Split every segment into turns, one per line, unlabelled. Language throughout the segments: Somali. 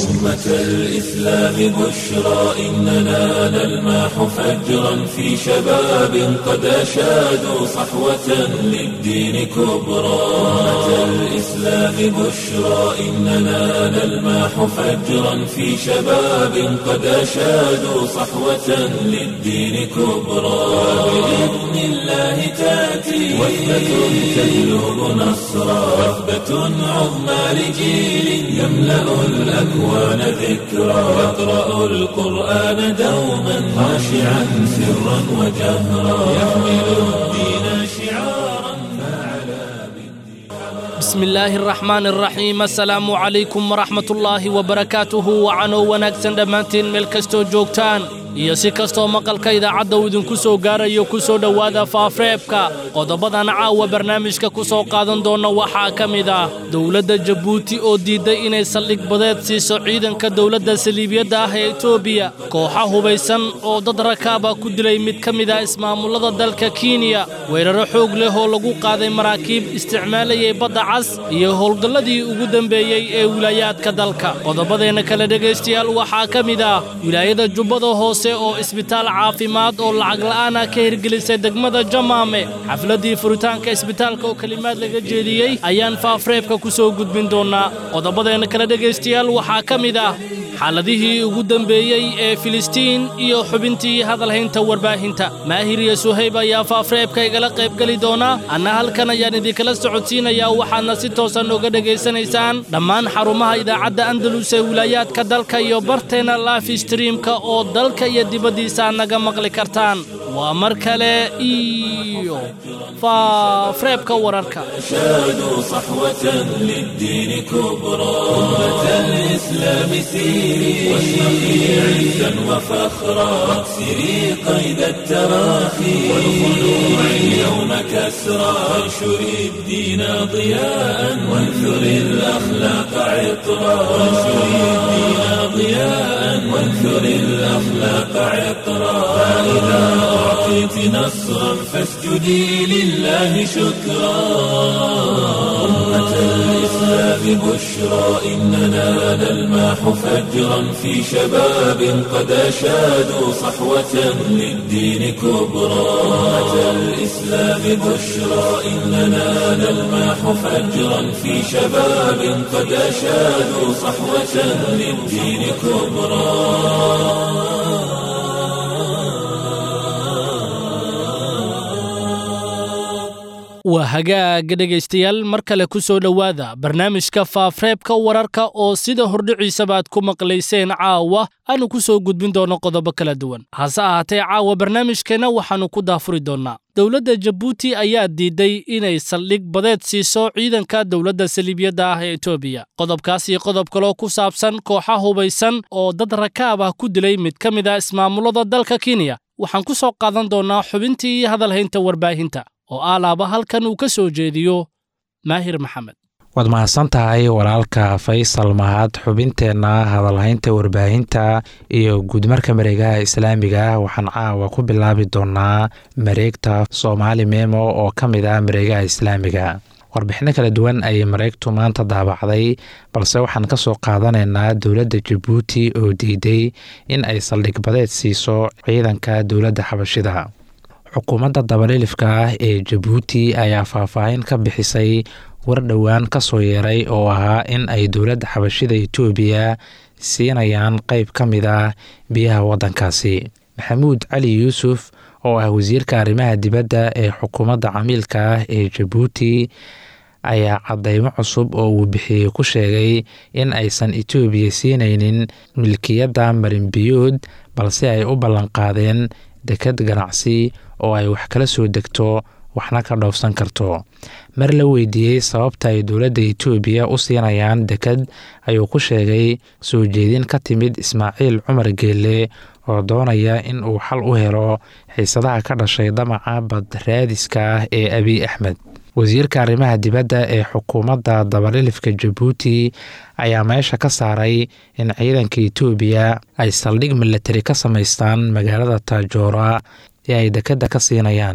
أمة الإسلام بشرى إننا نلمح فجرا في شباب قد أشادوا صحوة للدين كبرى أمة الإسلام بشرى إننا نلمح فجرا في شباب قد أشادوا صحوة للدين كبرى بإذن الله تأتي وثبة تجلب نصرا وثبة عظمى لجيل يملأ الأكوان ذكرا يقرأ القرآن دوما خاشعا سرا وجهرا يحمل الدين شعارا فعلى
بسم الله الرحمن الرحيم السلام عليكم ورحمة الله وبركاته وعنو wanaagsan dhammaantiin meel kastoo joogtaan iyo si kastoo maqalka idaacadda uu idinku soo gaarayo ku soo dhowaada faafreebka qodobadan caawa barnaamijka ku soo qaadan doonna waxaa ka mid ah dowladda jabuuti oo diidday inay saldhig badeed siiso ciidanka dowladda saliibiyadda ah ee etoobiya kooxa hubaysan oo dad rakaaba ku dilay mid ka mid ah ismaamullada dalka kenya weeraro xoog leh oo lagu qaaday maraakiib isticmaalayay badda cas iyo howlgalladii ugu dembeeyey ee wilaayaadka dalka qodobadeenna kale dhegaystayaal waxaa ka mid ah wilaayada jubbada hoose oo isbitaal caafimaad oo lacag la'aan ah ka hirgelisay degmada jamaame xafladdii furitaanka isbitaalka oo kelimaad laga jeediyey ayaan faafreebka ku soo gudbin doonnaa qodobadeenna kale dhegaystayaal waxaa ka mid ah xaaladihii ugu dembeeyey ee filistiin iyo xubintii hadalhaynta warbaahinta maahir iyo suhayb ayaa faafreebka igala qaybgeli doona anna halkan ayaan idinkala socodsiinayaa waxaadna si toosan oga dhegaysanaysaan dhammaan xarumaha idaacadda andalus ee wilaayaadka dalka iyo barteenna life streamka oo dalka iyo dibaddiisa naga maqli kartaan waa mar kale iyo faafreebka wararka
شادوا صحوة للدين كبرى أمة الإسلام سيري واشرقي عزا وفخرا واكسري قيد التراخي والخلوع اليوم كسرى وانشري الدين ضياء وانثري الأخلاق عطرا وانشري الدين ضياء وانثري الأخلاق عطرا فإذا أعطيت نصرا فاسجدي لله شكرا أمة الإسلام بشرى إننا نلمح فجرا في شباب قد أشادوا صحوة للدين كبرى أمة الإسلام بشرى إننا نلمح فجرا في شباب قد أشادوا صحوة للدين كبرى
waa hagaaga dhegaystayaal mar kale ku soo dhowaada barnaamijka faafreebka wararka oo sida hordhiciisaba aad ku maqlayseen caawa aanu ku soo gudbin doonno qodobo kala duwan hase ahaatee caawa barnaamijkeenna waxaannu ku daafuri doonnaa dowladda jabuuti ayaa diidday inay saldhig badeed siiso ciidanka dowladda saliibiyadda ah ee etoobiya qodobkaas iyo qodob kaloo ku saabsan kooxa hubaysan oo dad rakaab ah ku dilay mid ka mid ah ismaamullada dalka kenya waxaan ku soo qaadan doonnaa xubintii iyo hadalhaynta warbaahinta oo aalaaba halkan uu ka soo jeediyo maahir maxamed
waad mahadsan tahay walaalka faysal mahad xubinteenna hadalhaynta warbaahinta iyo guudmarka mareegaha islaamiga waxaan caawa ku bilaabi doonaa mareegta soomaali memo oo ka mid ah mareegaha islaamiga warbixino kala duwan ayay mareegtu maanta daabacday balse waxaan ka soo qaadanaynaa dowladda jabuuti oo diiday in ay saldhig badeed siiso ciidanka dowladda xabashida xukuumadda dabalilifka ah ee jabuuti ayaa faahfaahin ka bixisay war dhowaan ka soo yeeray oo ahaa in ay dowladda xabashida etoobiya siinayaan qeyb ka mid ah biyaha waddankaasi maxamuud cali yuusuf oo ah wasiirka arrimaha dibadda ee xukuumadda camiilka ah ee jabuuti ayaa cadeymo cusub oo uu bixiyey ku sheegay in aysan etoobiya siinaynin milkiyadda marinbiyood balse ay u ballanqaadeen dekad ganacsi oo ay wax kala soo degto waxna ka dhoofsan karto mar la weydiiyey sababta ay dowladda etoobiya u siinayaan dekad ayuu ku sheegay soo jeedin ka timid ismaaciil cumar geelle oo doonaya in uu xal u helo xiisadaha ka dhashay damaca badraadiska ah ee abiy axmed wasiirka arrimaha dibadda ee xukuumadda dabalilifka jabuuti ayaa meesha ka saaray in ciidanka etoobiya ay saldhig milatari ka samaystaan magaalada taajoora ee ay dekadda ka siinayaan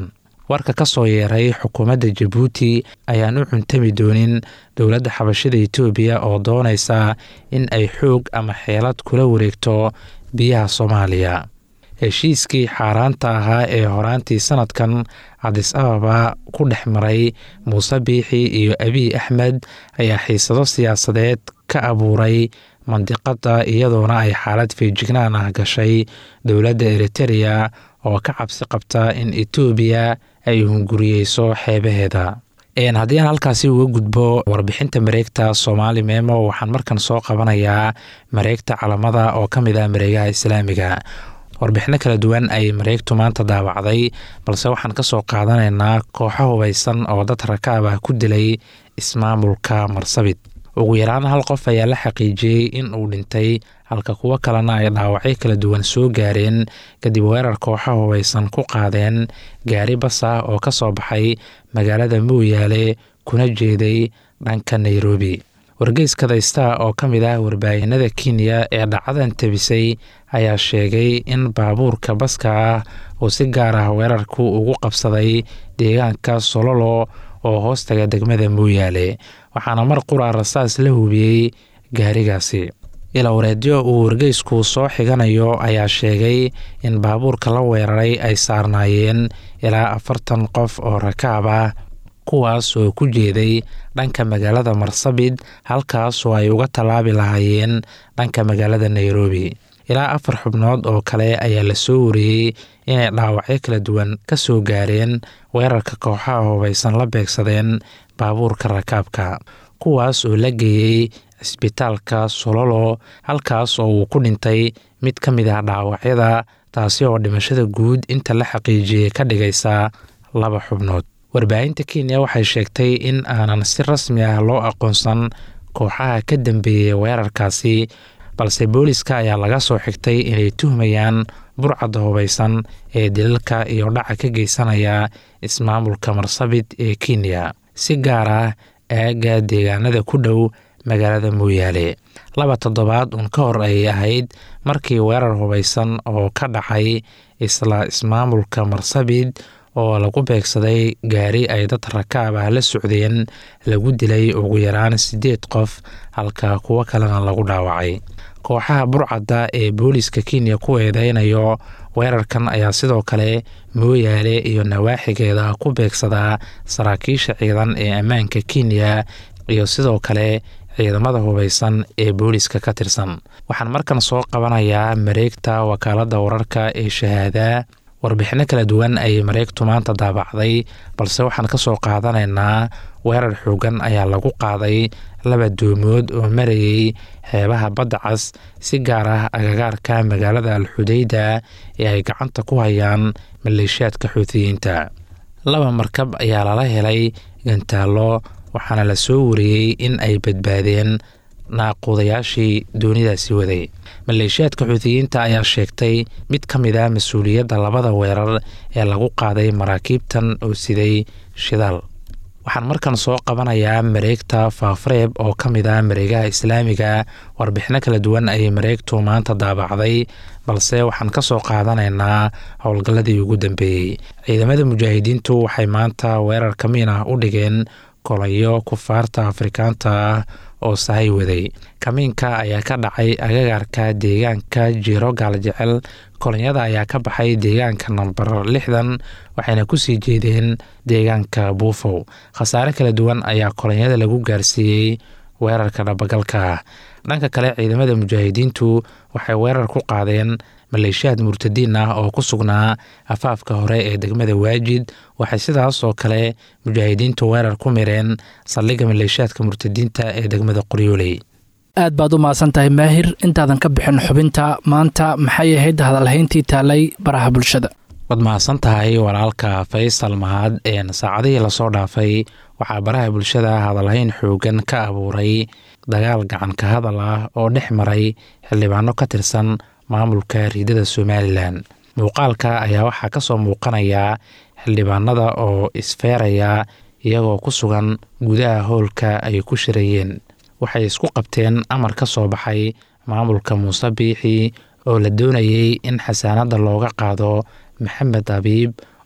warka ka soo yeeray xukuumadda jabuuti ayaan u cuntami doonin dowladda xabashida etoobiya oo doonaysa in ay xoog ama xeelad kula wareegto biyaha soomaaliya heshiiskii xaaraanta ahaa ee horaantii sanadkan cadis ababa ku dhex maray muuse biixi iyo abiy axmed ayaa xiisado siyaasadeed ka abuuray mandiqadda iyadoona ay xaalad feejignaan ah gashay dowladda eritereya oo ka cabsi qabta in etoobiya ay hunguriyeyso xeebaheeda haddii aan halkaasi uga gudbo warbixinta mareegta soomaali meemo waxaan markan soo qabanayaa mareegta calamada oo ka mid ah mareegaha islaamiga warbixino kala duwan ay mareegtu maanta daawacday balse waxaan ka soo qaadanaynaa kooxo hubaysan oo dad rakaab ah ku dilay ismaamulka marsabit ugu yaraan hal qof ayaa la xaqiijiyey in uu dhintay halka kuwo kalena ay dhaawacyo kala duwan soo gaareen kadib weerar kooxo hubaysan ku qaadeen gaari bas ah oo ka soo baxay magaalada mooyaale kuna jeeday dhanka nairobi wargeyska daystaa oo ka mid ah warbaahinada kenya ee dhacadan tebisay ayaa sheegay in baabuurka baska ah uu si gaar ah weerarku ugu qabsaday deegaanka sololo oo hoostaga degmada mooyaale waxaana mar qura rasaas la hubiyey gaarigaasi ilowreedyo uu wargeysku soo xiganayo ayaa sheegay in baabuurka la weeraray ay saarnaayeen ilaa afartan qof oo rakaab ah kuwaas oo ku jeeday dhanka magaalada marsabit halkaas oo ay uga tallaabi lahaayeen dhanka magaalada nairobi ilaa afar xubnood oo kale ayaa la soo wariyey inay dhaawacyo kala duwan ka soo gaareen weerarka kooxaha hubaysan la beegsadeen baabuurka rakaabka kuwaas oo la geeyey cisbitaalka sololo halkaas oo uu ku dhintay mid ka mid ah dhaawacyada taasi oo dhimashada guud inta la xaqiijiyey ka dhigaysa laba xubnood warbaahinta kenya waxay sheegtay in aanan si rasmi ah loo aqoonsan kooxaha ka dambeeyey weerarkaasi balse booliska ayaa laga soo xigtay inay tuhmayaan burcadda hubaysan ee dilalka iyo dhaca ka geysanaya ismaamulka marsabit ee kenya si gaar ah aagga deegaanada ku dhow magaalada mooyaale laba toddobaad uun ka hor ayay ahayd markii weerar hubaysan oo ka dhacay isla ismaamulka marsabit oo lagu beegsaday gaari ay dad rakaab ah la socdeen lagu dilay ugu yaraan siddeed qof halka kuwo kalena lagu dhaawacay kooxaha burcadda ee booliska kenya ku eedeynayo weerarkan ayaa sidoo kale mooyaale iyo nawaaxigeeda ku beegsadaa saraakiisha ciidan ee ammaanka kenya iyo sidoo kale ciidamada hubaysan ee booliska ka tirsan waxaan markan soo qabanayaa mareegta wakaaladda wararka ee shahaada warbixino kala duwan ayay mareegtu maanta daabacday balse waxaan ka soo qaadanaynaa weerar xoogan ayaa lagu qaaday laba doomood oo marayay xeebaha badda cas si gaar ah agagaarka magaalada alxudeyda ee ay gacanta ku hayaan maleeshiyaadka xuutiyiinta laba markab ayaa lala helay gantaallo waxaana la soo wariyey in ay badbaadeen naaquudayaashii doonidaasi waday maleeshiyaadka xuutiyiinta ayaa sheegtay mid ka mid ah mas-uuliyadda labada weerar ee lagu qaaday maraakiibtan oo siday shidaal waxaan markan soo qabanayaa mareegta faafareeb oo ka mid ah mareegaha islaamiga warbixino kala duwan ayay mareegtu maanta daabacday balse waxaan ka soo qaadanaynaa howlgalladii ugu dambeeyey ciidamada mujaahidiintu waxay maanta weerar kamiin ah u dhigeen kolayo kufaarta afrikaanta ah oo sahay waday kamiinka ayaa ka dhacay agagaarka deegaanka jiiro gaaljecel kolonyada ayaa ka baxay deegaanka namber lixdan waxayna kusii jeedeen deegaanka buufow khasaare kala duwan ayaa kolonyada lagu gaarsiiyey weerarka dhabagalka ah dhanka kale ciidamada mujaahidiintu waxay weerar ku qaadeen maleeshiyaad murtadiin ah oo ku sugnaa afaafka hore ee degmada waajid waxay sidaas oo kale mujaahidiintu weerar ku mireen saldhigga maleeshiyaadka murtadiinta ee degmada qoryooley
aad baad u mahadsan tahay maahir intaadan ka bixin xubinta maanta maxay ahayd hadalhayntii taalay baraha bulshada
waad mahadsan tahay walaalka faysal mahad een saacadihii lasoo dhaafay waxaa baraha bulshada hadalhayn xoogan ka abuuray dagaal gacanka hadal ah oo dhex maray xildhibaano ka tirsan maamulka riidada somalilan muuqaalka ayaa waxaa ka soo muuqanaya xildhibaanada oo isfeeraya iyagoo ku sugan gudaha howlka ay ku shirayeen waxay isku qabteen amar ka soo baxay maamulka muuse biixi oo la doonayey in xasaanadda looga qaado maxamed abiib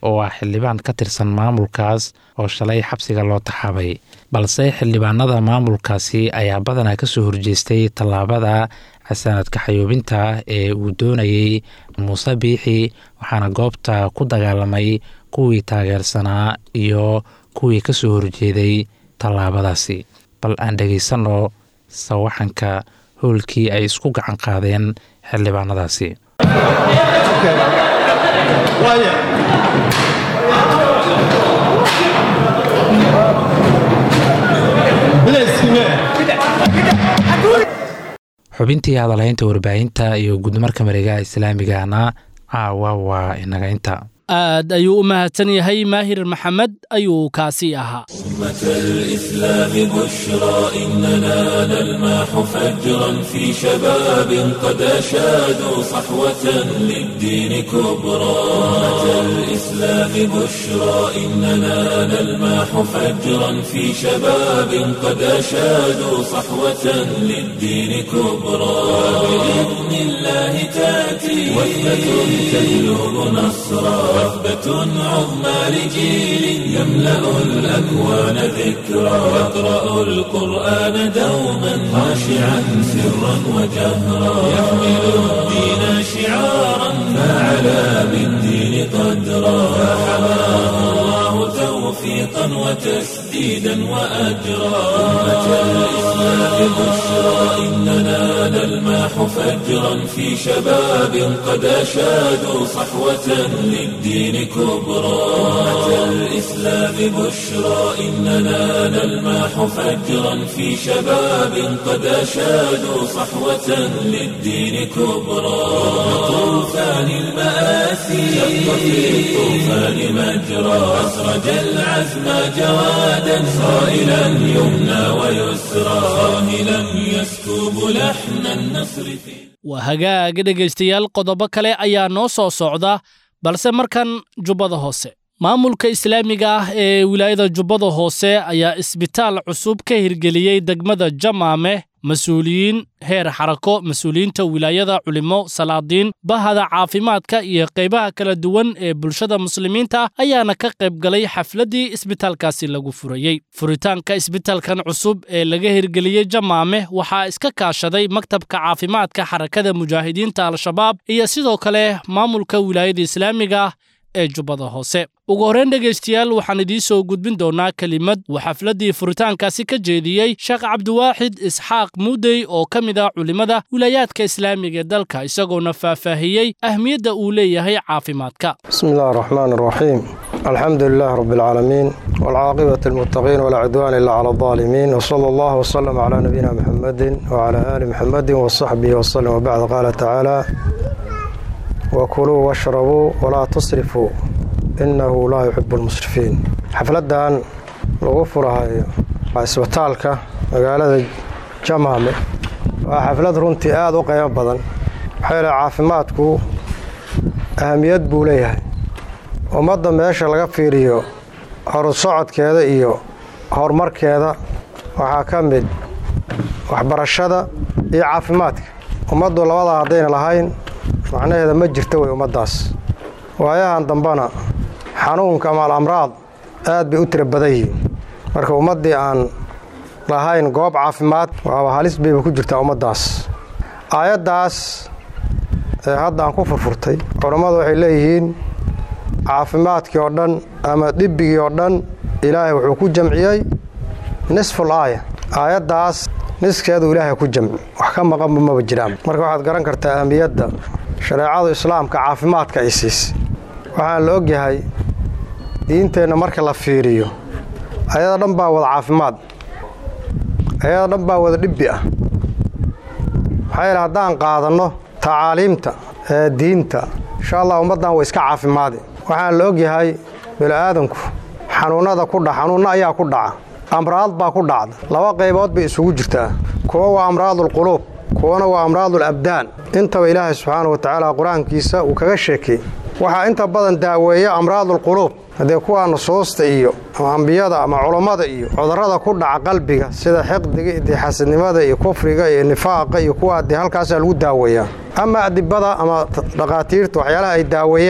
oo ah xildhibaan ka tirsan maamulkaas oo shalay xabsiga loo taxaabay balse xildhibaanada maamulkaasi ayaa badanaa kasoo horjeestay tallaabada xasanadka xayuubinta ee uu doonayey muuse biixi waxaana goobta ku dagaalamay kuwii taageersanaa iyo kuwii kasoo horjeeday tallaabadaasi bal aan dhegaysanno sawaxanka howlkii ay isku gacan qaadeen xildhibaanadaasi xubintii hadalhaynta warbaahinta iyo gudmarka mareegaha islaamigana caawa waa inaga inta
aad ayuu u mahadsan yahay maahir maxamed ayuu kaasi ahaa
أمة الإسلام بشرى إننا نلمح فجرا في شباب قد أشادوا صحوة للدين كبرى أمة الإسلام بشرى إننا نلمح فجرا في شباب قد أشادوا صحوة للدين كبرى بإذن الله تأتي وثبة تجلب نصرا وثبة عظمى لجيل يملأ الأكوان ذكرا يقرأ القرآن دوما خاشعا سرا وجهرا يحمل الدين شعارا فعلى بالدين قدرا فحماه الله توفيقا وتسديدا وأجرا أمة الإسلام بشرى إننا نلمح فجرا في شباب قد أشادوا صحوة للدين كبرى أمة الإسلام بشرى إننا نلمح فجرا في شباب قد أشادوا صحوة للدين كبرى طوفان المآسي شق في الطوفان مجرى أسرج العزم جوادا صائلا يمنى ويسرى صاهلا يسكب لحن النصر في
waa hagaaga dhegaystayaal qodobo kale ayaa noo soo socda balse markan jubbada hoose maamulka islaamiga ah ee wilaayada jubbada hoose ayaa isbitaal cusub ka hirgeliyey degmada jamaame mas-uuliyiin heer xarako mas-uuliyiinta wilaayada culimo salaadiin bahada caafimaadka iyo qaybaha kala duwan ee bulshada muslimiinta ayaana ka qayb galay xafladdii isbitaalkaasi lagu furayey furitaanka isbitaalkan cusub ee laga hirgeliyey jamaame waxaa iska kaashaday maktabka caafimaadka xarakada mujaahidiinta al-shabaab iyo sidoo kale maamulka wilaayada islaamiga ah ee jubbada hoose ugu horreyn dhegaystayaal waxaan idiin soo gudbin doonaa kelimad uu xafladdii furitaankaasi ka jeediyey sheekh cabdiwaaxid isxaaq muudey oo ka mid ah culimmada wilaayaadka islaamiga ee dalka isagoona faahfaahiyey ahmiyadda uu leeyahay caafimaadka
بسم الله الرحمن الرحيم الحمد لله رب العالمين والعاقبة المتقين ولا عدوان إلا على الظالمين وصلى الله وسلم على نبينا محمد وعلى آل محمد وصحبه وسلم وبعد قال تعالى وكلوا واشربوا ولا تصرفوا إنه لا يحب المسرفين حفلدان lagu furahayo isbitaalka magaalada jamaame waa xaflad runtii aada u qiimo badan maxaa yeele caafimaadku ahamiyad buu leeyahay ummadda meesha laga fiiriyo horusocodkeeda iyo horumarkeeda waxaa ka mid waxbarashada iyo caafimaadka ummaddu labadaa haddayna lahayn macnaheeda ma jirta wey ummaddaas waayahan dambena xanuunka ama alamraad aad bay u tira badan yihiin marka ummaddii aan lahayn goob caafimaad waaba halis bayba ku jirtaa ummaddaas aayaddaas ee hadda aan ku furfurtay culammadu waxay leeyihiin caafimaadkii oo dhan ama dhibbigii oo dhan ilaahay wuxuu ku jamciyey nisful aaya aayaddaas niskeedu ilaahay ku jamci wax ka maqanba maba jiraan marka waxaad garan kartaa ahmiyadda shareecadu islaamka caafimaadka ay siisay waxaan la ogyahay diinteenna marka la fiiriyo ayada dhan baa wada caafimaad ayada dhan baa wada dhibbi ah maxaa yeele haddaan qaadanno tacaaliimta ee diinta insha allah ummaddan way iska caafimaadi waxaan la ogyahay bini'aadanku xanuunnada ku dhaca xanuunno ayaa ku dhaca amraad baa ku dhacda laba qaybood bay isugu jirtaa kuwa waa amraadulquluub kuwana waa amraadul abdaan intaba ilaahay subxaana wa tacaala qur-aankiisa uu kaga sheekay waxaa inta badan daaweeya amraadulquluub haddee kuwaa nusuusta iyo ama ambiyada ama culammada iyo cudurrada ku dhaca qalbiga sida xiqdiga iyo xasadnimada iyo kufriga iyo nifaaqa iyo kuwaa dee halkaasaa lagu daaweeyaa ama adibada ama dhaqaatiirta waxyaalaha ay daaweeyaan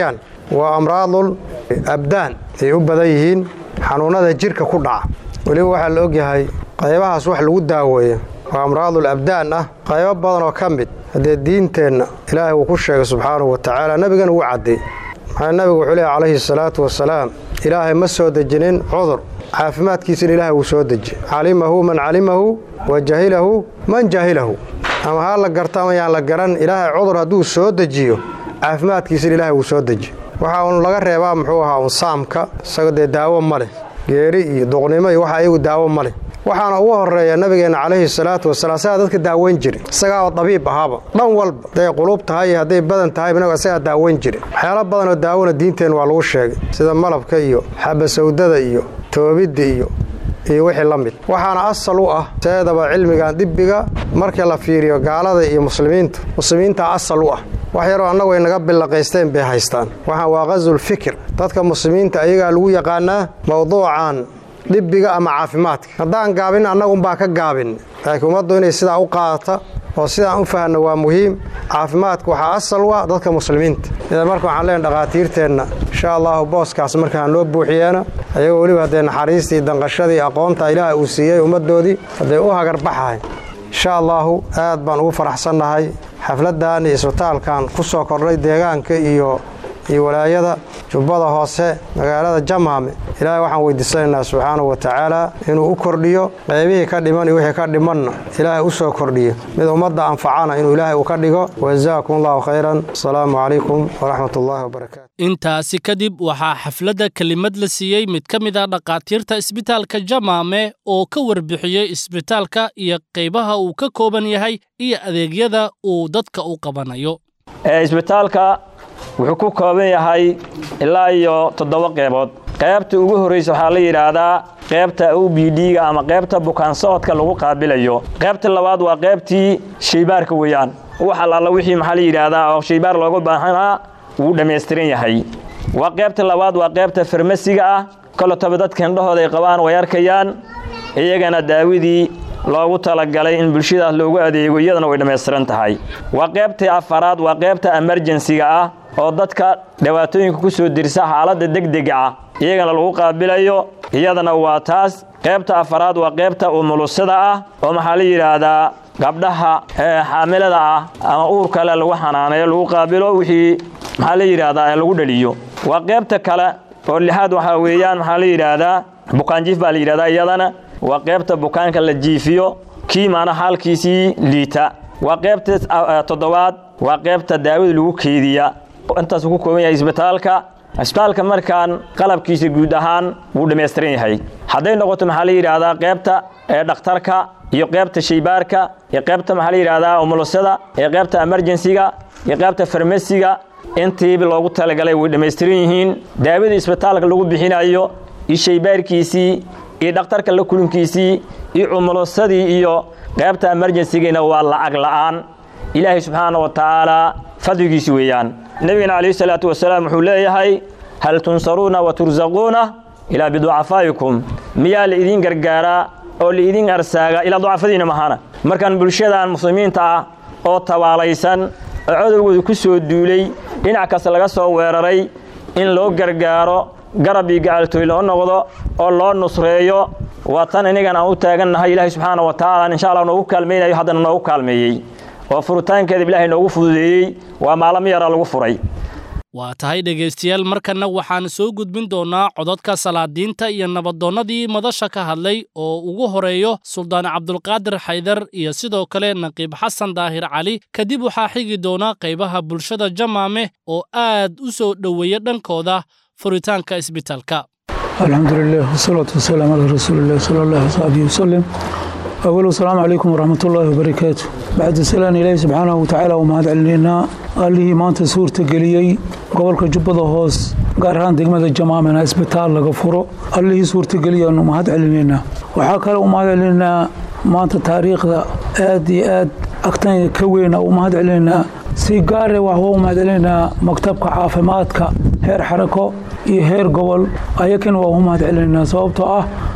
waa amraadul abdaan ay u badan yihiin xanuunnada jirka ku dhaca weliba waxaa la ogyahay qaybahaas wax lagu daaweeyo waa amraadul abdaan ah qaybo badan oo ka mid haddee diinteenna ilaahay wuu ku sheegay subxaanahu wa tacaala nebigana wuu caddeey maxaa nebigu wuxuu leehy calayhi salaatu wasalaam ilaahay ma soo dejinin cudur caafimaadkiisana ilaahay wuu soo deji calimahu man calimahu wa jahilahu man jahilahu ama haa la garto ama yaan la garan ilaahay cudur hadduu soo dejiyo caafimaadkiisana ilaahay wuu soo deji waxaa uun laga reebaa muxuu ahaa un saamka isaga dee daawo ma leh geeri iyo duqnimo iyo waxa iyagu daawo ma leh waxaana ugu horeeya nabigeenna calayhi salaatu wasalaam isagaa dadka daaweyn jiri isagaaba dabiib ahaaba dhan walba hadday quluub tahay iyo hadday badan tahay inagu isagaa daaweyn jiri waxyaalo badanoo daawona diinteen waa lagu sheegay sida malabka iyo xabasawdada iyo toobidda iyo iyo wixii la mid waxaana asal u ah seedaba cilmigan dibbiga markii la fiiriyo gaalada iyo muslimiinta muslimiintaa asal u ah wax yaroo annagu ay naga billaqaysteen bay haystaan waxaan waa qasul fikir dadka muslimiinta ayagaa lagu yaqaanaa mowduucan dhibbiga ama caafimaadka haddaan gaabin annagunbaa ka gaabin laakiin ummaddu inay sidaa u qaadata oo sidaan u fahanno waa muhiim caafimaadka waxaa asal u ah dadka muslimiinta idan marka waxaan leenahay dhakhaatiirteenna insha allahu booskaas markaan loo buuxiyeena ayagoo weliba haddee naxariistii danqashadii aqoonta ilaaha uu siiyey ummaddoodii hadday u hagarbaxahay insha allaahu aad baan ugu faraxsannahay xafladdan iyo isbitaalkan ku soo kordhay deegaanka iyo iyo walaayada jubbada hoose magaalada jamaame ilaahay waxaan weydiisanaynaa subxaanahu wa tacaala inuu u kordhiyo qaybihii ka dhiman iyo wixii ka dhimanna ilaahay u soo kordhiyo mid ummadda anfacana inuu ilaahay uu ka dhigo wajazaakum allahu khayran asalaamu calaykum waraxmat ullaahi wabarakaatu
intaasi kadib waxaa xafladda kelimad la siiyey mid ka mid ah dhakhaatiirta isbitaalka jamaame oo ka warbixiyey isbitaalka iyo qaybaha uu ka kooban yahay iyo adeegyada uu dadka u qabanayo
isbitaalka wuxuu ku kooban yahay ilaa iyo toddoba qeybood qaybta ugu horraysa waxaa la yidhaahdaa qaybta o b d-ga ama qaybta bukaan socodka lagu qaabilayo qaybta labaad waa qaybtii shaybaarka weeyaan wax allaala wixii maxaa la yidhaahdaa oo shaybaar looga baahanaa wuu dhammaystiran yahay waa qaybta labaad waa qaybta farmasiga ah kolotaba dadka indhahooda ay qabaan way arkayaan iyagana daawadii loogu talagalay in bulshadaas loogu adeego iyadana way dhammaystiran tahay waa qaybtii afaraad waa qaybta emerjensiga ah oo dadka dhibaatooyinka ku soo dirsa xaaladda degdega ah iyagana lagu qaabilayo iyadana waa taas qaybta afaraad waa qaybta umulusada ah oo maxaa la yidhaahdaa gabdhaha xaamilada ah ama uur kale lagu xanaaneeyo lagu qaabilo wixii maxaa la yidhaahdaa lagu dhaliyo waa qaybta kale oo lixaad waxaa weeyaan maxaa la yidhaahdaa bukaanjiif baa la yidhahdaa iyadana waa qaybta bukaanka la jiifiyo kii maana xaalkiisii liita waa qaybta toddobaad waa qaybta daawada lagu keediya intaasuu ku kooban yahay isbitaalka isbitaalka markaan qalabkiisa guud ahaan wuu dhammaystiran yahay hadday noqoto maxaa la yidhaahdaa qaybta dhakhtarka iyo qaybta shaybaarka iyo qaybta maxaa la yidhaahdaa umulusada iyo qaybta emerjensiga iyo qaybta farmasiga intiiba loogu talagalay way dhammaystiran yihiin daawadii isbitaalka lagu bixinayo iyo shaybaarkiisii iyo dhakhtarka la kulinkiisii iyo umulusadii iyo qaybta emerjensigiina waa lacag la'aan ilaahay subxaana wa tacaalaa fadligiisi weeyaan nebigana calayhi salaatu wasalaam wuxuu leeyahay hal tunsaruuna wa tursaquuna ilaa biducafaa'ikum miyaa la idiin gargaaraa oo la idiin arsaagaa ilaa ducafadiina mahana markaan bulshadan muslimiinta ah oo tabaalaysan oo codowgooda ku soo duulay dhinac kasta laga soo weeraray in loo gargaaro garab iyo gacaltooy loo noqdo oo loo nusreeyo waa tan inigan aan u taagannahay ilaahay subxaana wa tacaala insha allah noogu kaalmaynayo haddana noogu kaalmeeyey oo furitaankeeda ilaahay noogu fududeeyey waa maalamo yaraa lagu furay
waa tahay dhegaystayaal markanna waxaan soo gudbin doonnaa codadka salaadiinta iyo nabadoonnadii madasha ka hadlay oo ugu horeeyo suldaan cabdulqaadir xaydar iyo sidoo kale naqiib xasan daahir cali kadib waxaa xigi doona qaybaha bulshada jamaame oo aad u soo dhoweeya dhankooda furitaanka isbitaalka
الحمد لله والصلاة والسلام على رسول الله صلى الله عليه وسلم أول السلام عليكم ورحمة الله وبركاته بعد السلام إلهي سبحانه وتعالى وما علينا قال لي ما أنت سور تقليي قبل كجبضة هوس قارهان دقمة الجماعة من اسبتال لغفره قال لي سور تقليي أنه ما علينا وحاكا وما علينا ما أنت تاريخ آدي آد أكتن كوينا وما علينا si gaare wax u mahadcelinaa maktabka caafimaadka heer xarako iyo heer gobol ayakan waa u mahadcelinaa sababtoo ah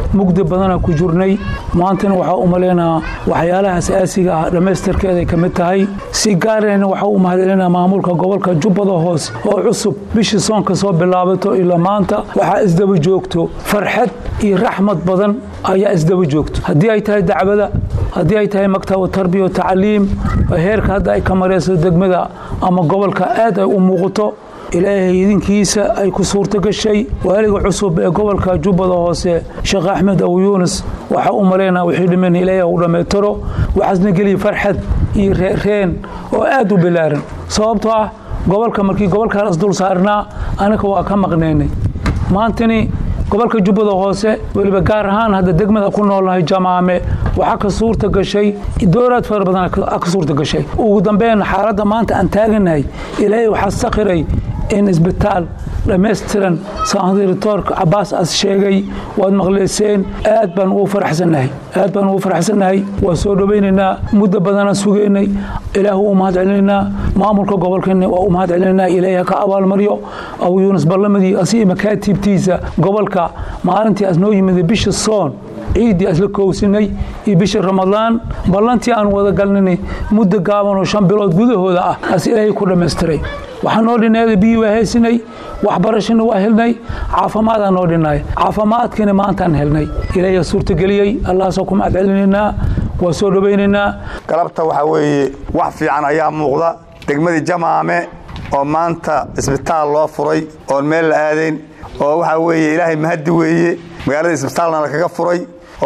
mugdi badana ku jirnay maantana waxaa u malaynaa waxyaalaha asaasiga ah dhammaystirkeeday ka mid tahay si gaarayna waxaa u mahadcelinaa maamulka gobolka jubbada hoose oo cusub bishii soonka soo bilaabato ilaa maanta waxaa isdaba joogto farxad iyo raxmad badan ayaa isdaba joogto haddii ay tahay dacwada haddii ay tahay maktab tarbiya tacliim heerka hadda ay ka marayso degmada ama gobolka aad ay u muuqato ilaahay idinkiisa ay ku suurto gashay waaliga cusub ee gobolka jubbada hoose sheekh axmed abu yuunus waxaa u malaynaa wixii dhiman ilaahay u dhammaytiro waxaasna geliya farxad iyo reereen oo aad u bilaaran sababtoo ah gobolka markii gobolkaas dul saarnaa anaka waa ka maqnaynay maantani gobolka jubbada hoose weliba gaar ahaan hadda degmada ku noolnahay jamaame waxaa ka suurta gashay dooraad fara badan ka suurta gashay ugu dambeyn xaaladda maanta aan taaganahay ilaahay waxaa sakhiray in isbitaal dhammaystiran sandiritoorka cabaas as sheegay waad maqleyseen aad baan ugu faraxsannahay aad baan ugu faraxsannahay waa soo dhowaynaynaa muddo badanaan sugaynay ilaahu u mahad celinaynaa maamulka gobolkeenna waa u mahad celinaynaa ilaahay ka abaalmaryo abu yuunus ballamadii asiga makaatiibtiisa gobolka maalintii as noo yimid bisha soon ciiddii asla koowsinay iyo bisha ramadaan ballantii aan wada galnay muddo gaaban oo shan bilood gudahooda ah as ilaahay ku dhammaystiray waxaa noo dhinayda biyii waa haysinay waxbarashana waa helnay caafimaadaan noo dhinay caafimaadkina maantaan helnay ilaahay suurtageliyey allahaasoo ku mahad celinaynaa waa soo dhowaynaynaa
galabta waxaa weeye wax fiican ayaa muuqda degmadii jamaame oo maanta isbitaal loo furay oon meel la aadayn oo waxaa weeye ilaahay mahaddi weeye magaalada isbitaalna lakaga furay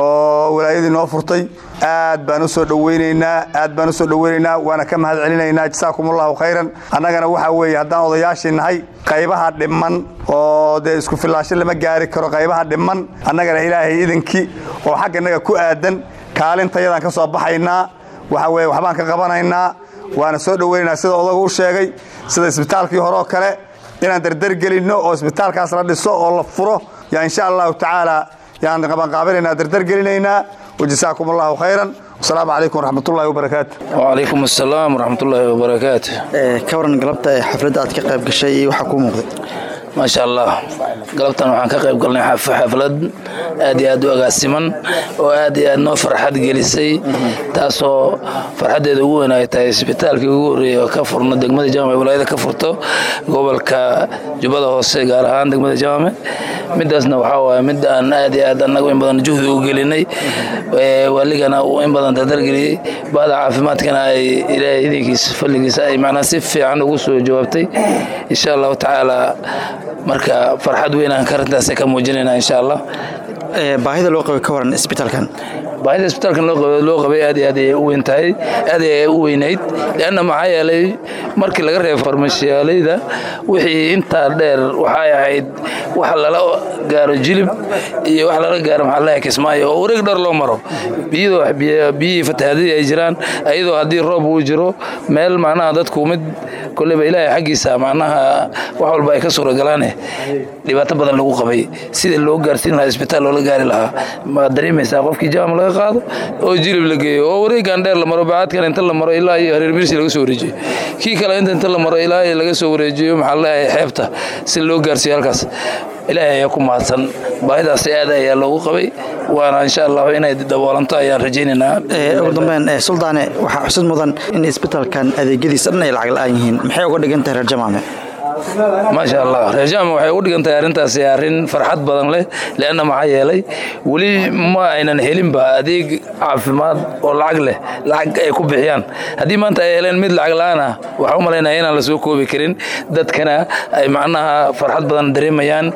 oo walaayadii noo furtay aad baan u soo dhoweynaynaa aad baan u soo dhoweynaynaa waana ka mahad celinaynaa jasaakum allahu khayran annagana waxaa weeye haddaan odayaashii nahay qaybaha dhimman oo dee isku fillaasho lama gaari karo qaybaha dhimman annagana ilaahay idinkii oo xagga innaga ku aadan kaalintayadaan ka soo baxaynaa waxaa weeye waxbaan ka qabanaynaa waana soo dhoweynaynaa sida odagu u sheegay sida isbitaalkii hore oo kale inaan dardargelinno oo isbitaalkaas la dhiso oo la furo yaa insha allahu tacaala yaan qabanqaabinaynaa dardargelinaynaa wajasaakum allahu khayran wasalaamu calaykum waraxmatullahi wabarakaatu
wacalaykum assalaam waraxmatullaahi wabarakaatu
ka waran galabta ee xafladda aad ka qayb gashay iyo waxaa kuu muuqday
maasha allah galabtan waxaan ka qayb galnay xaflad aad iyo aad u agaasiman oo aad iyo aad noo farxad gelisay taasoo farxaddeeda ugu weyn ay tahay isbitaalkii ugu horreeyey oo ka furno degmada jaamac walaayada ka furto gobolka jubbada hoose gaar ahaan degmada jaamac midaasna waxaa waaye mid aan aad iyo aad annagu in badan juhdi u gelinay waaligana uu in badan dardargeliyey bahda caafimaadkana ay ilaahay idinkiisa falligiisa ay macnaa si fiican ugu soo jawaabtay insha allahu tacaala marka farxad weyn aan karintaas ka muujinayna insha allah
baahida loo qabay ka waran isbitaalkan
baahida isbitaalkan loo qabay aad iyo aad ayay u weyn tahay aad ayay u weynayd leanna maxaa yeelay markii laga reebo farmashiyaalayda wixii intaa dheer waxay ahayd wax lala gaaro jilib iyo wax lala gaaro maxaa laha kismaayo oo wareeg dhar loo maro biyadoo biyihii fatahaadadii ay jiraan ayadoo haddii roob uu jiro meel macnaha dadku mid koleyba ilaahay xaggiisa macnaha wax walba ay ka suuragalaane dhibaato badan lagu qabay sida loo gaarsiin lahaa isbitaal loola gaari lahaa maad dareemaysaa qofkii jaam laga qaado oo jilib la geeyo oo wareegan dheer la maro bacaadkan inta la maro ilaa iyo hareer mirsi laga soo wareejiyo kii kale inta inta la maro ilaa iyo laga soo wareejiyo maxaa leeyahay xeebta si loo gaarsiiyo halkaas ilaahay ayaa ku mahadsan baahidaas aad ayaa loogu qabay waana insha allahu inay daboolanto ayaan rajaynaynaa
ugu dambeyn suldaane waxaa xusid mudan in isbitaalkan adeegyadiisa dhan ay lacag la-aan yihiin maxay uga dhigan tahay reer jamaame
maasha allah reerjaama waxay u dhigan tahay arrintaasi arrin farxad badan leh leanna maxaa yeelay weli ma aynan helinba adeeg caafimaad oo lacag leh lacag ay ku bixiyaan haddii maanta ay heleen mid lacag la-aan ah waxaa u malaynaya inaan la soo koobi karin dadkana ay macnaha farxad badan dareemayaan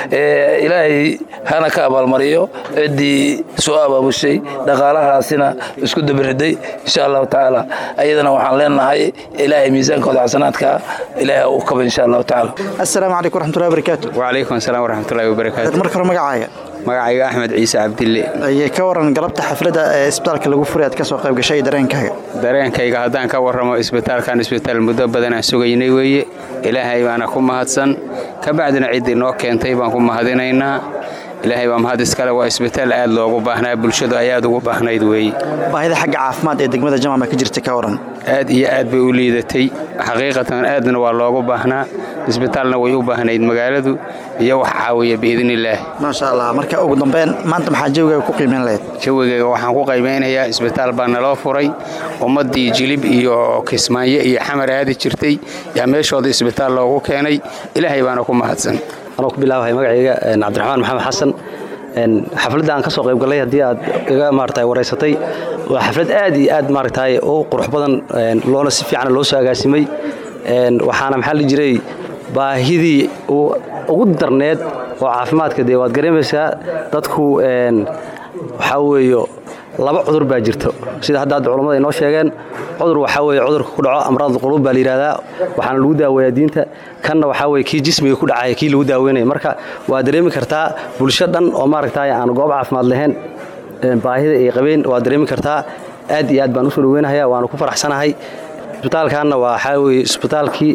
ilaahay hana ka abaalmariyo ciddii soo abaabushay dhaqaalahaasina isku dabiriday insha allahu tacaala ayadana waxaan leenahay ilaahay miisaankooda xasanaadka ilaahay u kaba insha allahu tacaala
assalaamu calaykum waraxmatullahi wabarakaatu
wacalaykum asalaam waraxmatullahi wabarakaatu
marka hore magacaaga
magacayga axmed ciise cabdille
ayay ka waran galabta xafladda ee isbitaalka lagu furay aad ka soo qayb gashay dareenkaaga
dareenkayga haddaan ka warramo isbitaalkan isbitaal muddo badan aan sugaynay weeye ilaahay baana ku mahadsan ka bacdina ciddii noo keentay baan ku mahadinaynaa ilaahay baa mahad iskale waa isbitaal aad loogu baahnaa bulshadu ay aad ugu baahnayd weeye
baahida xagga caafimaad ee degmada jamaama ka jirta ka waran
aad iyo aad bay u liidatay xaqiiqatan aadna waa loogu baahnaa isbitaalna way u baahnayd magaaladu iyo wax caawiya biidnillaah
maasha allah marka ugu dambeyn maanta maxaa jawigaga ku qiimeyn lahayd
jawigayga waxaan ku qiimeynayaa isbitaal baa naloo furay ummaddii jilib iyo kismaayo iyo xamar aadi jirtay yaa meeshooda isbitaal loogu keenay ilaahay baana ku mahadsan
anoo ku bilaabahay magacayga cabdiraxmaan maxamed xasan xafladda aan ka soo qayb gallay haddii aad iga maarata wareysatay waa xaflad aad iyo aad maaragtay u qurux badan loona si fiican loo soo agaasimay waxaana maxaa la jiray baahidii ugu darneed oo caafimaadka dee waad gareemaysaa dadku waxaa weeyo laba cudur baa jirto sida hadda hadda culammada inoo sheegeen cudur waxaa weeye cudurka ku dhaco amraad quluub baa la yidhahdaa waxaana lagu daaweeyaa diinta kanna waxaa weye kii jismiga ku dhacaya kii lagu daaweynaya marka waa dareemi kartaa bulsho dhan oo maaragtay aan goob caafimaad lahayn baahida ay qabeen waa dareemi kartaa aad iyo aad baan usoo dhaweynahaya waana ku faraxsanahay isbitaalkaanna waxaa weye isbitaalkii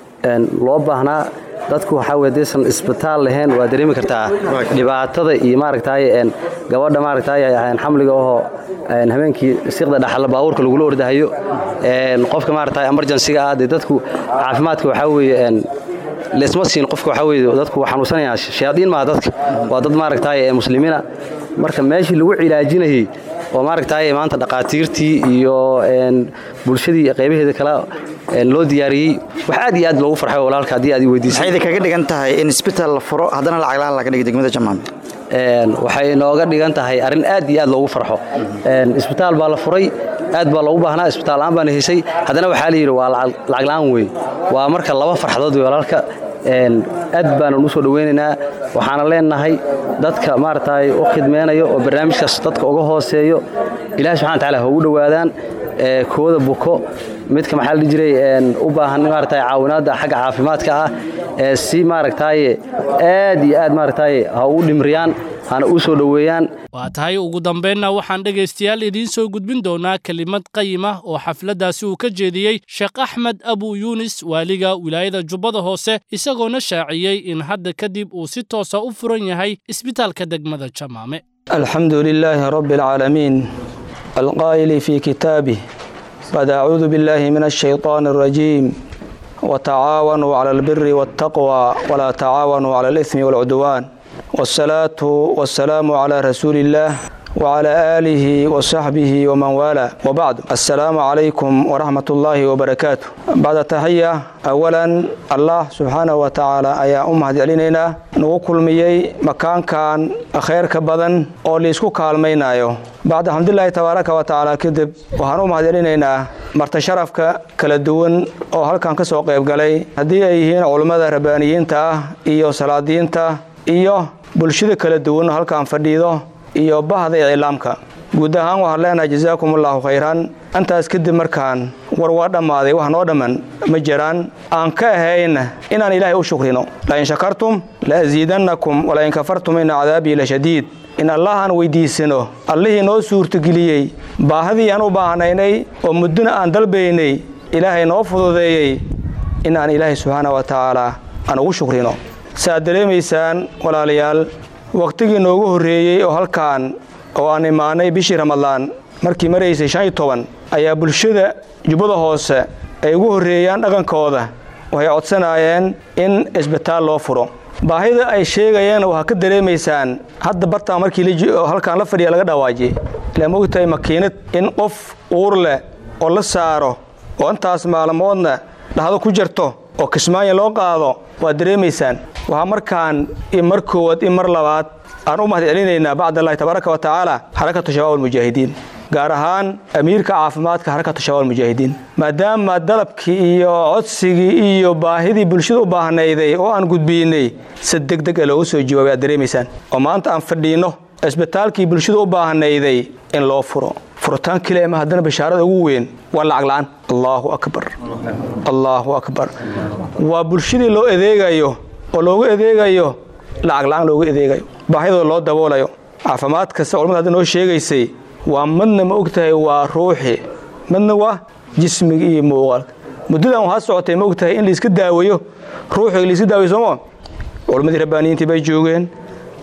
loo baahnaa dadku waxaa weye hadaysan isbitaal lahayn waa dareemi kartaa dhibaatada iyo maaragtay gabadha maaragtay xamliga ahoo habeenkii siqda dhaxalla baabuurka lagula ordahayo qofka maaragtay emergensiga ah dee dadku caafimaadka waxaa weeye leesma siin qofka waxaa weye dadku xanuunsanayaan shayaadiin maaha dadka waa dad maaragtay muslimiina marka meeshii lagu cilaajinayay oo maaragtay maanta dhaqaatiirtii iyo bulshadii qaybaheeda kale loo diyaariyey wax aad iyo aad loogu farxay walaalka haddii aad weydiisay
maxayda kaga dhigan tahay in isbitaal la furo haddana lacag la'aan laga dhigo degmada jamaam
waxay nooga dhigan tahay arrin aad iyo aad loogu farxo isbitaal baa la furay aad baa loogu baahnaa isbitaal la'aan baana haysay haddana waxaa la yidhi waa lacag la'aan wey waa marka laba farxadood wey walaalka aad baanan u soo dhoweynaynaa waxaana leenahay dadka maaragtay u khidmeynayo oo barnaamijkaas dadka uga hooseeyo ilahi subxana wataala ha ugu dhowaadaan kooda buko midka maxaa la dhihi jiray u baahan maaragtay caawinaadda xagga caafimaadka ah ee si maaragtay aad iyo aad maaragtay ha u dhimriyaan hana u soo dhoweeyaan
waa tahay ugu dambaynna waxaan dhegaystayaal idiin soo gudbin doonaa kelimad qayim ah oo xafladdaasi uu ka jeediyey sheekh axmed abu yuunis waaliga wilaayada jubbada hoose isagoona shaaciyey in hadda kadib uu si toosa u furan yahay isbitaalka degmada jamaame
alxamdu lilaahi rabbi alcaalamiin alqaa'ili fii kitaabih bad acuudu billaahi min ashayطaani alrajiim watacaawanuu cala albiri waاltaqwa walaa tacaawanuu cala alihmi waalcudwaan wاsalaatu wasalaamu calaa rasuuli illaah wcala aalihi wasaxbihi waman waalaa wabacd assalaamu calaykum waraxmat ullaahi wabarakaatu bacda taxiya awalan allah subxaanahu wa tacaala ayaa u mahad celinaynaa nagu kulmiyey makaankan khayrka badan oo liisku kaalmaynayo bacda alxamdulilaahi tabaaraka wa tacaala kadib waxaan u mahad celinaynaa marta sharafka kala duwan oo halkan ka soo qayb galay haddii ay yihiin culummada rabbaaniyiinta ah iyo salaadiinta iyo bulshada kala duwan halkan fadhiido iyo bahda iclaamka guud ahaan waxaan leenahay jazaakum allaahu khayran intaas kadib markaan war waa dhammaaday wax noo dhamman ma jiraan aan ka ahayn inaan ilaahay u shukrino lain shakartum la asiidannakum walain kafartum ina cadaabii la shadiid in allah aan weyddiisano allihii noo suurtageliyey baahadii aan u baahnaynay oo muddona aan dalbaynay ilaahay noo fududeeyey inaan ilaahay subxaana wa tacaala aan ugu shukrino saaad dareemaysaan walaalayaal wakhtigii noogu horreeyey oo halkaan oo aan imaanay bishii ramadaan markii maraysay shan iyo toban ayaa bulshada jubbada hoose ay ugu horreeyaan dhaqankooda waxay codsanaayeen in isbitaal loo furo baahida ay sheegayeen waxaa ka dareemaysaan hadda bartaan markii halkaan la fadhiya laga dhawaajiyey ilaa mogtahay makiinad in qof uur leh oo la saaro oo intaas maalmoodna dhahdo ku jirto oo kismaayo loo qaado waad dareemaysaan waxaa markaan i mar koowaad i mar labaad aan u mahad celinaynaa bacd allahi tabaaraka wa tacaala xarakatu shabaab almujaahidiin gaar ahaan amiirka caafimaadka xarakatu shabaab almujaahidiin maadaama dalabkii iyo codsigii iyo baahidii bulshada u baahnayday oo aan gudbiinay si deg deg a loogu soo jawaabay aad dareemaysaan oo maanta aan fadhiinno isbitaalkii bulshada u baahnayday in loo furo furitaan keliya ma haddana bashaarada ugu weyn waa lacag la'aan allaahu akbar allaahu akbar waa bulshadii loo adeegayo oo loogu adeegayo lacag la'aan loogu adeegayo baahidooda loo daboolayo caafimaad kasta culamada hadda noo sheegaysay waa madna ma og tahay waa ruuxi madna waa jismiga iyo muuqaalka muddadan waxaa socotay ma og tahay in laiska daaweeyo ruuxiga laiska daaweyo sooma culammadii rabbaaniyiintii bay joogeen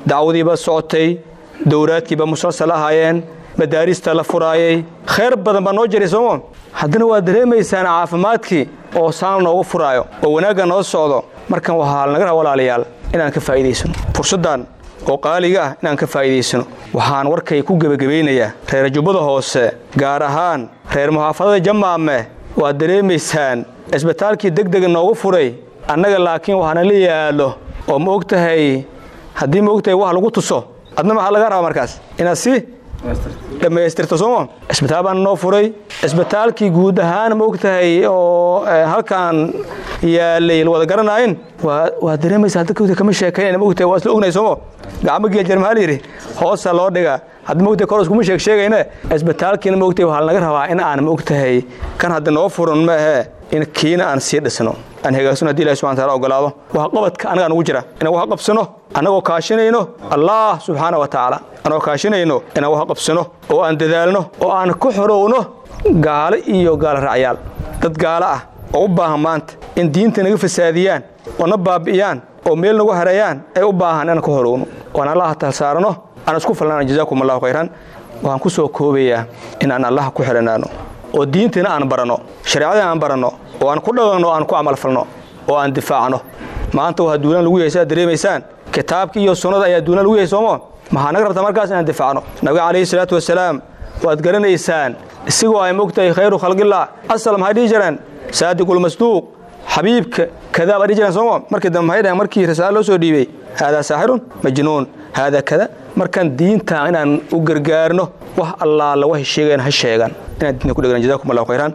dacwadiiba socotay dowraadkiiba musalsal ahaayeen madaarista la furaayay khayr badan baa noo jiray sooma haddana waad dareemaysaan caafimaadkii oo saan noogu furaayo oo wanaagga noo socdo markan waxaa lanaga raa walaalayaal inaan ka faa'iidaysano fursaddan oo qaaliga ah inaan ka faa'iidaysano waxaan warkay ku gebagabaynayaa reer jubbada hoose gaar ahaan reer muxaafadada jamaame waad dareemaysaan cisbitaalkii degdega noogu furay annaga laakiin waxaana la yaalo oo ma og tahay haddii ma og tahay wax lagu tuso adna maxaa laga rabaa markaas inaad si dhammaystirto sooma cisbitaal baana noo furay cisbitaalkii guud ahaan ma og tahay oo halkaan yaalay wada garanayn waa dareemaysaa dadka kama sheekayn ma og tahay waa isla ognay sooma gacmo geel jar maxaa la yidhi hoosa loo dhigaa hadda ma og tahay kor iskuma sheeg sheegayne cisbitaalkiina ma og tahay waxaa lanaga rabaa in aan ma og tahay kan hadda noo furan ma ahee in kiina aan sii dhisno aan hagaagsanno haddi ilahi subxana taala ogolaado wax qabadka annagaa nugu jira inaan wax qabsano annagoo kaashinayno allah subxaana wa tacaala annagoo kaashinayno inaan wax qabsano oo aan dadaalno oo aan ku xorowno gaalo iyo gaalo raacyaal dad gaalo ah oo u baahan maanta in diinta naga fasaadiyaan oo na baabi'iyaan oo meel nagu hareeyaan ay u baahan inaan ka horowno oan allaha talsaarano aan isku falnaan jazaakum allahu khayran waxaan ku soo koobayaa in aan allaha ku xidhanaano oo diintiina aan baranno shareecadina aan baranno oo aan ku dhaqanno o aan ku camalfalno oo aan difaacno maanta waa duulaan lagu yahay sidaad dareemaysaan kitaabkii iyo sunnada ayaa duulaan lagu yahay soomo maxaa naga rabtaa markaas inaan difaacno nabiga calayhi salaatu wasalaam waad garanaysaan isigoo ay mogtahay khayru khalqillah asal maxay dhihi jireen saadiqulmasduuq xabiibka kadaa baa dhihi jireen soomo markii dambe maxay dhaheen markii risaalo loo soo dhiibay haadaa saaxirun majnuun haadaa kada markaan diinta inaan u gargaarno wax allaala waxay sheegeen ha sheegan inaan diinta ku dhegnan jazakum allahu khayran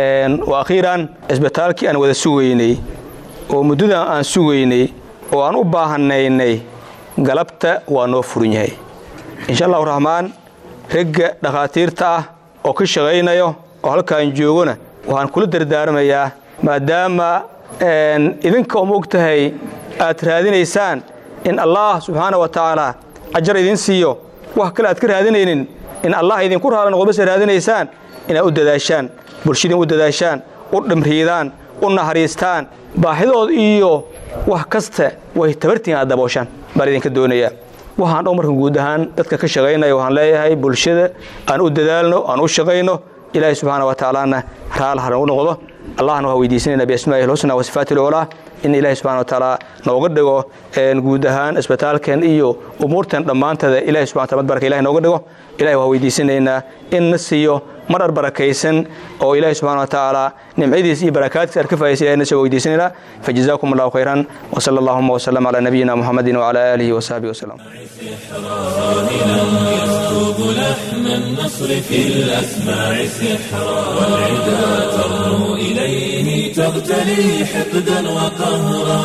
wa akhiiran cisbitaalkii aan wada sugaynay oo muddadan aan sugaynay oo aan u baahanaynay galabta waa noo furan yahay insha allahu raxmaan ragga dhakhaatiirta ah oo ka shaqaynayo oo halkaan joogona waxaan kula dardaarmayaa maadaama idinka uma og tahay aad raadinaysaan in allah subxaana wa tacaala ajar idin siiyo wax kale aad ka raadinaynin in allah idinku raala noqdo base raadinaysaan inaad u dadaashaan bulshadin u dadaashaan u dhimriidaan u naxariistaan baaxidood iyo wax kasta way tabartiin aad dabooshaan baan idinka doonayaa waxaan dhow markan guud ahaan dadka ka shaqaynaya waxaan leeyahay bulshada aan u dadaalno aan u shaqayno ilaahay subxaana wa tacaalana raala hanagu noqdo allahna waa weydiisanayna biasmaa'ihi lhusna wa sifaati lculaa in ilaahay subxana wa tacaala nooga dhigo guud ahaan isbitaalkan iyo umuurtan dhammaanteeda ilahay subxana taala baraka ilahay nooga dhigo ilahay waa weydiisanaynaa in na siiyo marar barakaysan oo ilaahay subxana wa tacaala nimcadiis iyo barakaadkiis aan ka faa'idaysan ilahay na soo weydiisanaynaa fajazaakum allahu khayran وصلى اللهم وسلم على نبينا محمد وعلى آله وصحبه وسلم
يسكب لحن النصر في الأسماع سحرا والعدا ترنو إليه تغتلي حقدا وقهرا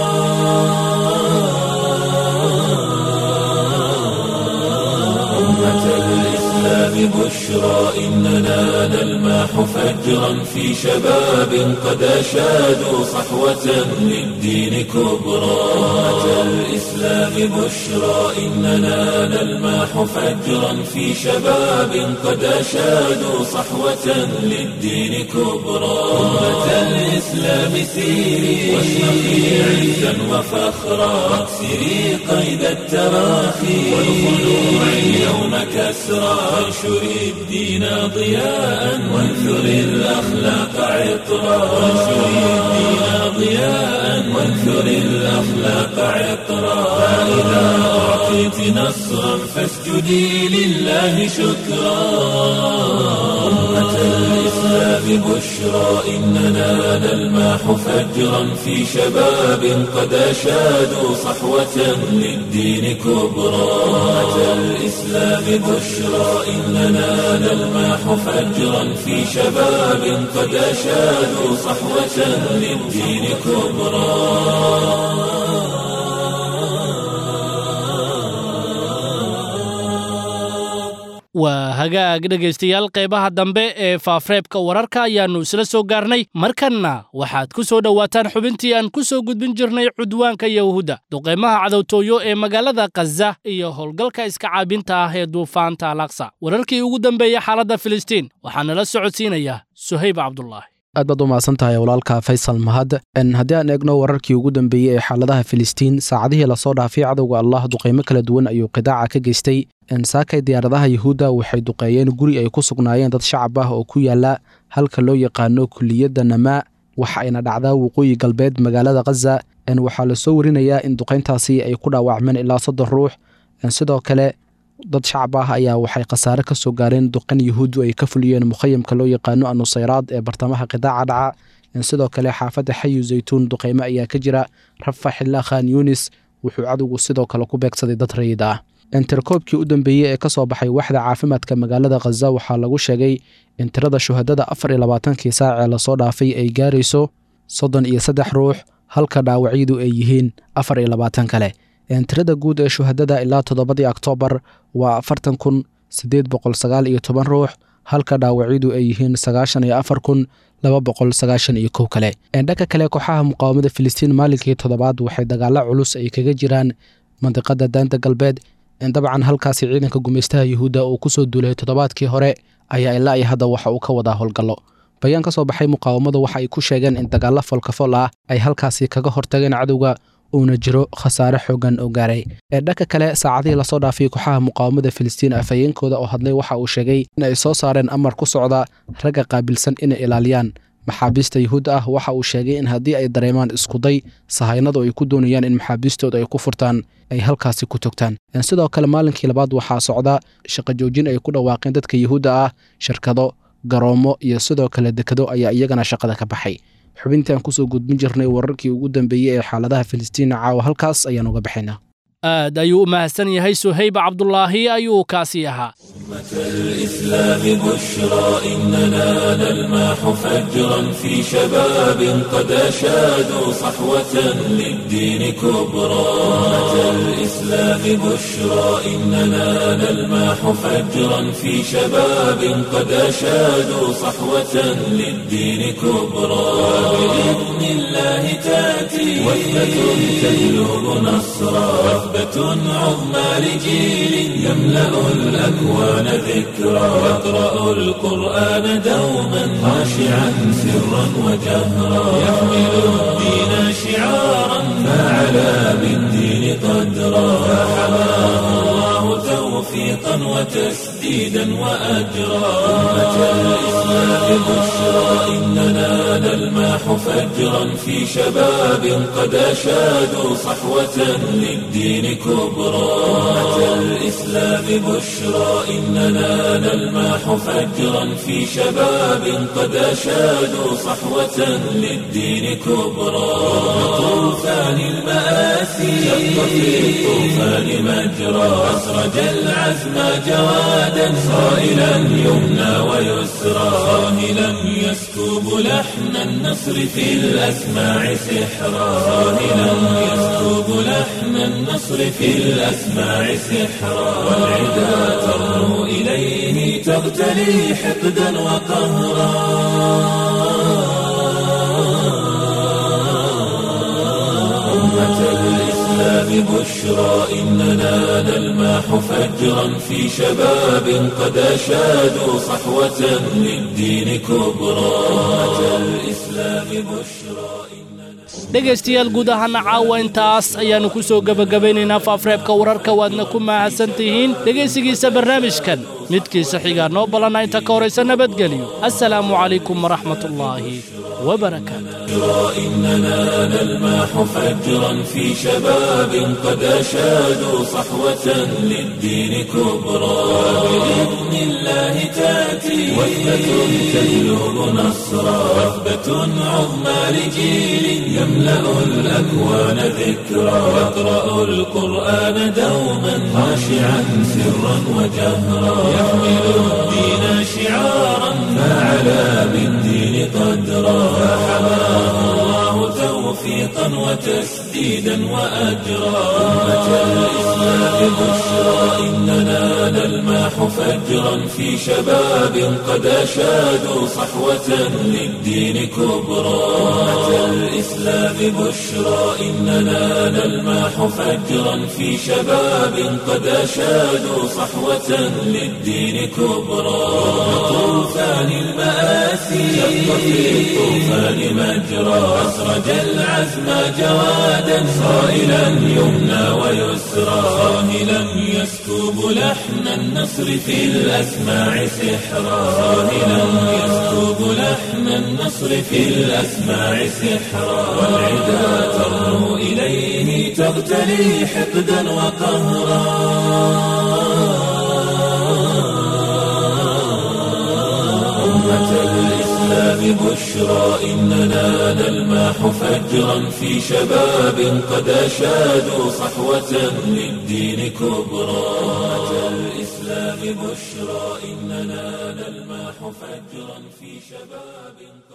أمة الإسلام بشرى إننا نلماح فجرا في شباب قد أشادوا صحوة للدين كبرى أمة الإسلام بشرى إننا نلماح فجرا في شباب قد أشادوا صحوة للدين كبرى أمة الإسلام سيري واشرقي عزا وفخرا واكسري قيد التراخي والخلوع اليوم كسرى وانشري الدين ضياء وانثري الأخلاق عطرا وانشري الدين ضياء وانثري الأخلاق عطرا فإذا أعطيت نصرا فاسجدي لله شكرا أمة الإسلام بشرى إننا نلماح فجرا في شباب قد أشادوا صحوة للدين كبرى أمة الإسلام بشرى إننا نلماح فجرا في شباب قد أشادوا صحوة للدين كبرى
waa hagaag dhegaystayaal qaybaha dambe ee faafreebka wararka ayaannu isla soo gaarnay markanna waxaad ku soo dhowaataan xubintii aan ku soo gudbin jirnay cudwaanka yahuudda duqaymaha cadowtooyo ee magaalada khaza iyo howlgalka iska caabinta ah ee duufaanta alaqsa wararkii ugu dambeeyey xaaladda filistiin waxaa nala socodsiinaya suhayb cabdulaahi
aad baad u mahadsan tahay walaalka faysal mahad haddii aan eegno wararkii ugu dambeeyey ee xaaladaha filistiin saacadihii lasoo dhaafay cadowga allah duqaymo kala duwan ayuu qidaaca ka geystay saakay diyaaradaha yuhuudda waxay duqeeyeen guri ay ku sugnaayeen dad shacab ah oo ku yaala halka loo yaqaano kuliyadda namaa waxa ayna dhacdaa waqooyi galbeed magaalada khaza waxaa lasoo warinayaa in duqayntaasi ay ku dhaawacmeen ilaa soddon ruux sidoo kale dad shacab ah ayaa waxay khasaare ka soo gaareen duqan yuhuuddu ay ka fuliyeen mukhayamka loo yaqaano anusayraad ee bartamaha qidaaca dhaca sidoo kale xaafadda xayu zaytuun duqaymo ayaa ka jira rafax ilaa khan yunis wuxuu cadowgu sidoo kale ku beegsaday dad rayid ah interkoobkii u dambeeyey ee ka soo baxay waxda caafimaadka magaalada khaza waxaa lagu sheegay in tirada shuhadada afar iyo labaatankii saac ee lasoo dhaafay ay gaarayso soddon iyo saddex ruux halka dhaawacyadu ay yihiin afar iyo labaatan kale tirada guud ee shuhadada ilaa toddobadii oktoobar waa afartan kun siddeed boqol sagaal iyo toban ruux halka dhaawacyadu ay yihiin sagaashan iyo afar kun laba boqol sagaashan iyo kow kale dhanka kale kooxaha muqaawamada filistiin maalinkii toddobaad waxay dagaalo culus ay kaga jiraan mandiqada daanta galbeed dabcan halkaasi ciidanka gumaystaha yuhuudda uu ku soo duulay toddobaadkii hore ayaa ilaa iyo hadda waxa uu ka wadaa howlgallo bayaan ka soo baxay muqaawamadu waxa ay ku sheegeen in dagaallo folkafol ah ay halkaasi kaga hortageen cadowga uuna jiro khasaare xoogan oo gaaray ee dhanka kale saacadihii lasoo dhaafay kooxaha muqaawamada filistiin afhayeenkooda oo hadlay waxa uu sheegay in ay soo saareen amar ku socda ragga qaabilsan inay ilaaliyaan maxaabiista yuhuudda ah waxa uu sheegay in haddii ay dareemaan iskuday sahaynadu ay ku doonayaan in maxaabiistooda ay ku furtaan ay halkaasi ku togtaan sidoo kale maalinkii labaad waxaa socda shaqo joojin ay ku dhawaaqeen dadka yuhuudda ah shirkado garoomo iyo sidoo kale dekado ayaa iyagana shaqada ka baxay xubintaan kusoo gudbin jirnay wararkii ugu dambeeyey ee xaaladaha filistiin caawa halkaas ayaan uga baxaynaa
aad ayuu u mahadsan yahay suhayb cabdulaahi ayuu kaasi ahaa
الإسلام بشرى إننا نلماح فجرا في شباب قد أشادوا صحوة للدين كبرى الإسلام بشرى إننا نلماح فجرا في شباب قد أشادوا صحوة للدين كبرى بإذن الله تأتي وثبة تجلب نصرا وثبة عظمى لجيل يملأ الأكوان ذكرا يقرأ القرآن دوما خاشعا سرا وجهرا يحمل الدين شعارا فعلى بالدين قدرا فحماه الله توفيقا وتسديدا وأجرا أمة الإسلام بشرى إننا نلماح فجرا في شباب قد أشادوا صحوة للدين كبرى أمة الإسلام بشرى إننا نلماح فجرا في شباب قد أشادوا صحوة للدين كبرى طوفان المآسي شق في الطوفان مجرى أسرج العزم جوادا صائلا يمنى ويسرى صاهلا يسكب لحن النصر في الأسماع سحرا صاهلا يسكب لحن النصر في الأسماع سحرا والعدا ترنو إليه تغتلي حقدا وقهرا أمة الإسلام بشرى إننا نلماح فجرا في شباب قد أشادوا صحوة للدين كبرى أمة الإسلام بشرى
dhegaystayaal guud ahaana caawa intaas ayaannu ku soo gebagabaynaynaa faafreebka wararka waadna ku mahadsan tihiin dhegaysigiisa barnaamijkan midkiisa xigaa noo ballanna inta ka horaysa nabadgelyo assalaamu calaykum waraxmatullaahi وبركاته
إننا نلماح فجرا في شباب قد أشادوا صحوة للدين كبرى بإذن الله تأتي وثبة تجلب نصرا وثبة عظمى لجيل يملأ الأكوان ذكرا يقرأ القرآن دوما خاشعا سرا وجهرا يحمل الدين شعارا فعلى بالدين قدرا فحماه الله توفيقا توفيقا وتسديدا وأجرا أمة الإسلام بشرى إننا نلمح فجرا في شباب قد أشادوا صحوة للدين كبرى أمة الإسلام بشرى إننا نلمح فجرا في شباب قد أشادوا صحوة للدين كبرى طوفان المآسي شق في الطوفان مجرى أسرج العزم جوادا صائلا يمنى ويسرى صاهلا يسكب لحن النصر في الأسماع سحرا صاهلا يسكب لحن النصر في الأسماع سحرا والعدا ترنو إليه تغتلي حقدا وقهرا أمة الإسلام بشرى إننا نلمح فجرا في شباب قد أشادوا صحوة للدين كبرى أمة الإسلام بشرى إننا نلمح فجرا في شباب